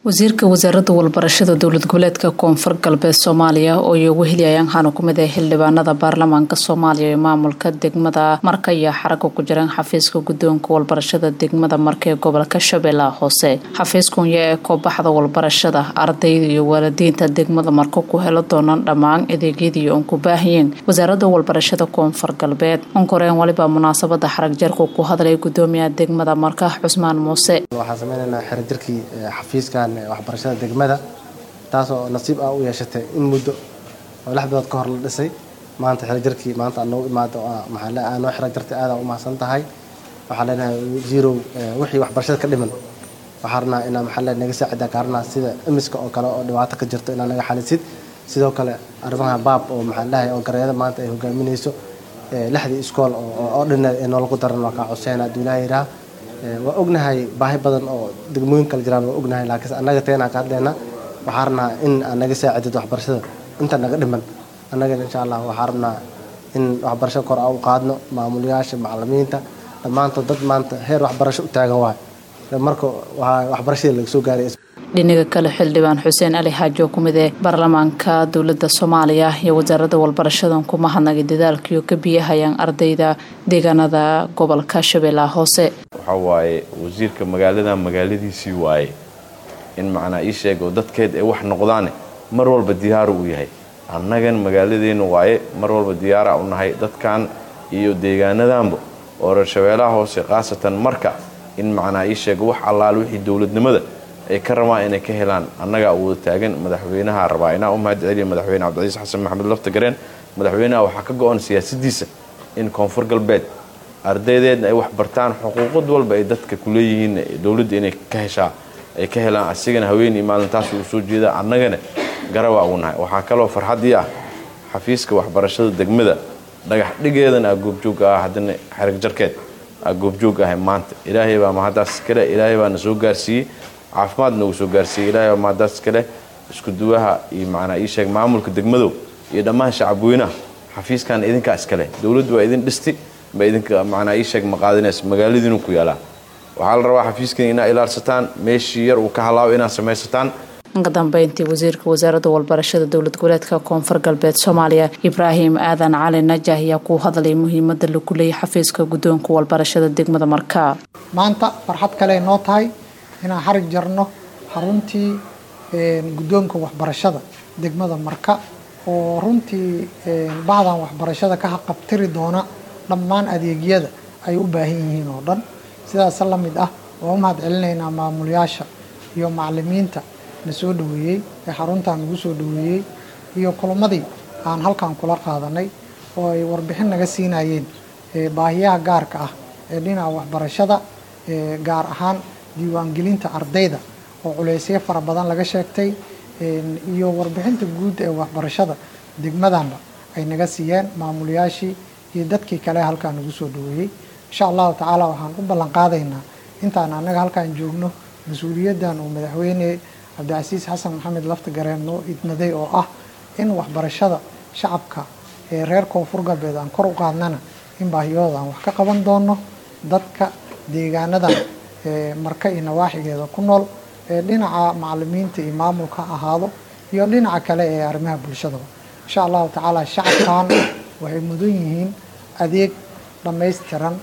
wasiirka wasaaradda walbarashada dowlad goboleedka koonfur galbeed soomaaliya oo iyogu heliyayaan waxaana kumid ah xildhibaanada baarlamaanka soomaaliya ee maamulka degmada marka iyo xaraga ku jiraan xafiiska guddoonka walbarashada degmada marka ee gobolka shabeellaha hoose xafiiskunya ee koobaxda walbarashada ardayda iyo waalidiinta degmada marka ku helo doonaan dhammaan adeegyadii oon ku baahiyeen wasaaradda walbarashada koonfur galbeed onkoreen waliba munaasabada xarag jarku ku hadlay gudoomiyaha degmada marka cusmaan muuse waxaan sameynaynaa xerajirkii xafiiskan waxbarashada degmada taasoo nasiib ah u yeeshatay in muddo oo lix bilood ka hor la dhisay maanta xerajarkii maanta aad noogu imaado maxaa noo xera jartay aada u mahadsan tahay waxaa leenahay jirow wixii waxbarashada ka dhiman waxaa rabnaa inaa maxaa le naga saacida kaarnaa sida imiska oo kale oo dhibaato ka jirto inaa naga xalisid sidoo kale arrimaha baab oo maxaa dhahay oo gareeda maanta ay hogaaminayso lixdii iskool oo dhineed ee noolagu daran waa kaa codseyn adduunyaha yidhaha waa ognahay baahi badan oo degmooyin kala jiraan waa ognahay laakiinse annaga teenaan ka hadlaynaa waxaa rabnaa in aad naga saacidid waxbarashada inta naga dhiman annagana insha allah waxaa rabnaa in waxbarashada kor aan u qaadno maamulayaasha macalimiinta dhammaantood dad maanta heer waxbarasho u taagan waay marka waxbarashadii laga soo gaaray dhinaga kale xildhibaan xuseen ali xaaji oo kumid ee baarlamaanka dowlada soomaaliya iyo wasaaradda walbarashadan kuma hadnagay dadaalkiio ka biyahayaan ardayda deegaanada gobolka shabeellaha hoose waxaa waaye wasiirka magaalada magaaladiisii waaye in macnaa ii sheego dadkeed ay wax noqdaane mar walba diyaaru u yahay annagan magaaladeenu waaye mar walba diyaara u nahay dadkan iyo deegaanadanba oo reer shabeellaha hoose khaasatan marka in macnaa ii sheego wax allaal wixii dowladnimada ay ka rabaan inay ka helaan annagaa u wada taagan madaxweynaha rabaa inaa u mahad celiya madaxweyne cabdicaiis xasan maxamed laftagareen madaxweynaha waxaa ka go-an siyaasadiisa in koonfur galbeed ardaydeedna ay wax bartaan xuquuqad walba ay dadka kuleeyihiin dowladda inay ka heshaa ay ka helaan asigana haweenii maalintaas uu soo jeeda annagana garabaa ugu nahay waxaa kaloo farxaddii ah xafiiska waxbarashada degmada dhagax dhigeedana aa goobjoog ah haddana xerag jarkeed aa goobjoog ahay maanta ilaahay baa mahaddaas kale ilaahay baa na soo gaarsiiyey caafimaad nagu soo gaarsiiyey ilaahay baa mahaddaas kale isku duwaha iyo macnaa ii sheeg maamulka degmadow iyo dhammaan shacabweynaha xafiiskan idinkaa iskale dowladdu waa idin dhisti ba idinka macnaa ii sheeg maqaadinays magaaladiinu ku yaalaa waxaa la rabaa xafiiskan inaa ilaalsataan meeshii yar uu ka halaabo inaad samaysataan ka dambeyntii wasiirka wasaaradda walbarashada dowlad goboleedka koonfur galbeed soomaaliya ibraahim aadan cali najah ayaa ku hadlay muhiimada lagu leeyay xafiiska guddoonka walbarashada degmada markaa maanta farxad kale noo tahay inaan xarig jarno xaruntii guddoonka waxbarashada degmada marka oo runtii bahdan waxbarashada ka haqabtiri doona dhammaan adeegyada ay u baahan yihiin oo dhan sidaas la mid ah waa u mahad celinaynaa maamulayaasha iyo macalimiinta na soo dhaweeyey ee xaruntan nagu soo dhaweeyey iyo kulamadii aan halkan kula qaadanay oo ay warbixin naga siinayeen baahiyaha gaarka ah ee dhinaca waxbarashada gaar ahaan diiwaangelinta ardayda oo culeysyo fara badan laga sheegtay iyo warbixinta guud ee waxbarashada degmadanba ay naga siiyeen maamulayaashii iyo dadkii kale halkaa nagu soo dhaweeyey insha allahu tacaala waxaan u ballan qaadaynaa intaan annaga halkaan joogno mas-uuliyaddan uu madaxweyne cabdicasiis xasan maxamed laftagareen noo idmaday oo ah in waxbarashada shacabka ee reer koonfur galbeed aan kor u qaadnana in baahiyooda aan wax ka qaban doono dadka deegaanadan marka iyo nawaaxigeeda ku nool ee dhinaca macalimiinta iyo maamulka ahaado iyo dhinaca kale ee arrimaha bulshadaba insha allahu tacaala shacabkan waxay mudan yihiin adeeg dhammaystiran